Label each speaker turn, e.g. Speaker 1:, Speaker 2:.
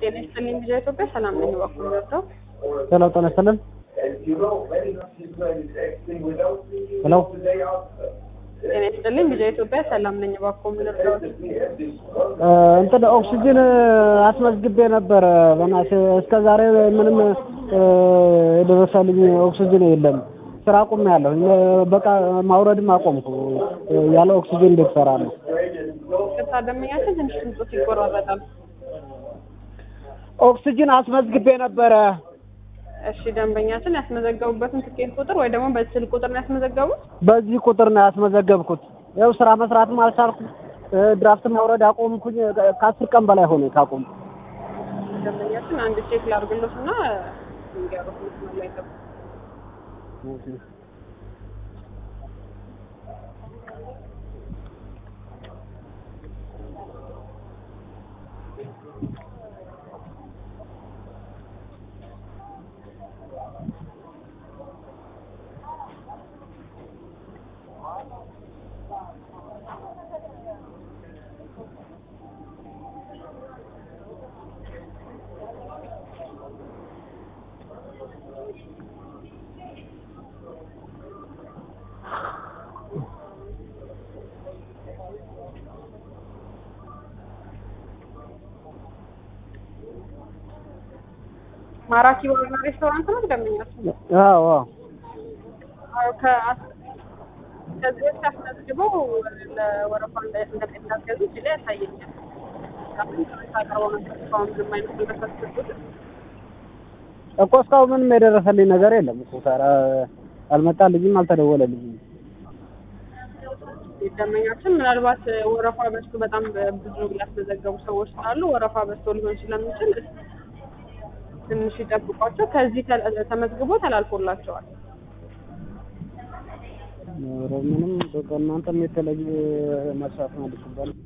Speaker 1: ጤና ይስጥልኝ ቪዥን ኢትዮጵያ ሰላም ነኝ። በኩል ወርደው
Speaker 2: ሄሎ ጤና ይስጥልን። ሄሎ
Speaker 1: ጤና ይስጥልኝ ቪዥን ኢትዮጵያ ሰላም ነኝ። በኩል ወርደው
Speaker 2: እ እንትን ኦክሲጅን አስመዝግቤ ነበረ። በእናትህ እስከ ዛሬ ምንም እ የደረሰልኝ ኦክሲጅን የለም። ስራ አቁሜያለሁ። በቃ ማውረድም አቆምኩ። ያለ ኦክሲጅን እንዴት እሰራለሁ?
Speaker 1: ቅርታ ደንበኛችን ትንሽ ድምፆት ይቆራረጣል።
Speaker 2: ኦክሲጅን አስመዝግቤ ነበረ።
Speaker 1: እሺ ደንበኛችን ያስመዘገቡበትን ትኬት ቁጥር ወይ ደግሞ በስልክ ቁጥር ነው ያስመዘገቡት?
Speaker 2: በዚህ ቁጥር ነው ያስመዘገብኩት። ያው ስራ መስራትም አልቻልኩም። እ ድራፍት ማውረድ አቆምኩኝ። ከአስር ቀን በላይ ሆነ ካቆምኩ።
Speaker 1: ደንበኛችን አንድ ቼክ ላድርግሎት እና እንዲያሩት መስመር ላይ ገቡ። ማራኪ ባርና ሬስቶራንት ነው ደንበኛችን?
Speaker 2: አዎ አዎ
Speaker 1: አዎ ከአስ- ከዚህ በፊት አስመዝግበው ለወረፋ እንደ- እንደሚታገዙ እዚህ ላይ ያሳየኛል። አሁን ታቀርበው ነበር እስካሁን ምንም አይነት ነገር ሳትሰጡት
Speaker 2: እኮ እስካሁን ምንም የደረሰልኝ ነገር የለም እኮ ታዲያ አልመጣልኝም፣ አልተደወለልኝም።
Speaker 1: ደንበኛችን ምናልባት ወረፋ በዝቶ በጣም ብዙ ያስመዘገቡ ሰዎች ስላሉ ወረፋ በዝቶ ሊሆን ስለሚችል ትንሽ ይጠብቋቸው። ከዚህ ተ- ተመዝግቦ ተላልፎላቸዋል።
Speaker 2: ኧረ ምንም በቃ እናንተም የተለየ መስራት ነው ልትባል